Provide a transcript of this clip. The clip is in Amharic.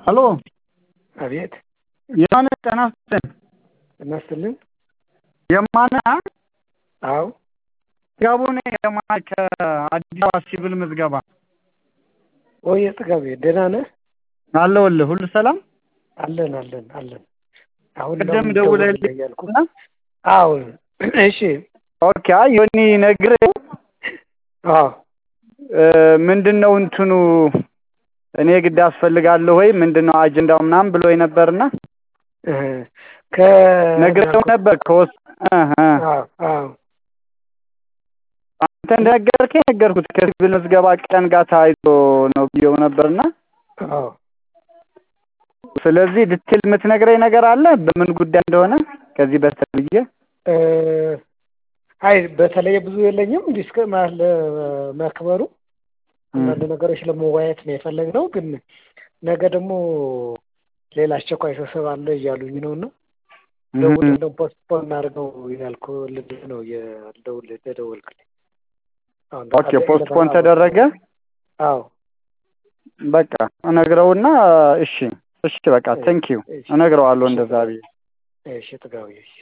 ሄሎ አቤት የማነ ጤና ይስጥልኝ ጤና ይስጥልኝ የማነ አዎ ጥጋቡ ነኝ የማነ ከአዲስ አበባ ሲቪል ምዝገባ ወይ ጥጋቤ ደህና ነህ አለሁልህ ሁሉ ሰላም አለን አለን አለን አሁን ቅድም ደውለህልኝ እያልኩ አዎ እሺ ኦኬ አይ ዮኒ ነግሬው አዎ ምንድን ነው እንትኑ እኔ ግድ አስፈልጋለሁ ወይ ምንድን ነው አጀንዳው ምናምን ብሎ ነበርና ነግሬው ነበር ከወስ አንተ እንደነገርከኝ ነገርኩት ከሲቪል ምዝገባ ቀን ጋር ተያይዞ ነው ብዬው ነበርና ስለዚህ ድትል የምትነግረኝ ነገር አለ በምን ጉዳይ እንደሆነ ከዚህ በስተብዬ አይ በተለየ ብዙ የለኝም ዲስክ ለመክበሩ አንዳንድ ነገሮች ለመወያየት ነው የፈለግነው ግን ነገ ደግሞ ሌላ አስቸኳይ ስብሰባ አለ እያሉኝ ነው እና ደውል እንደው ፖስትፖን እናድርገው ያልኩ ልልህ ነው የደውል ተደወልክልኝ ኦኬ ፖስትፖን ተደረገ አዎ በቃ እነግረውና እሺ እሺ በቃ ቴንኪዩ እነግረዋለሁ እንደዛ ብዬ እሺ ጥጋዊ